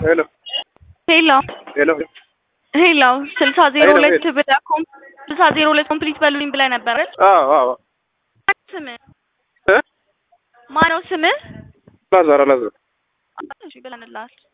ሄሎ ሄሎ ሄሎ ሄሎ ስልሳ ዜሮ ሄሎ፣ ሁለት ሄሎ። ብለህ ኮም ስልሳ ዜሮ ሁለት ኮምፕሊት በሉልኝ ብለህ ነበር አይደል? አዎ አዎ ስምህ እ ማነው ስምህ? አላዛር አላዛር እሺ ብለንልሃል።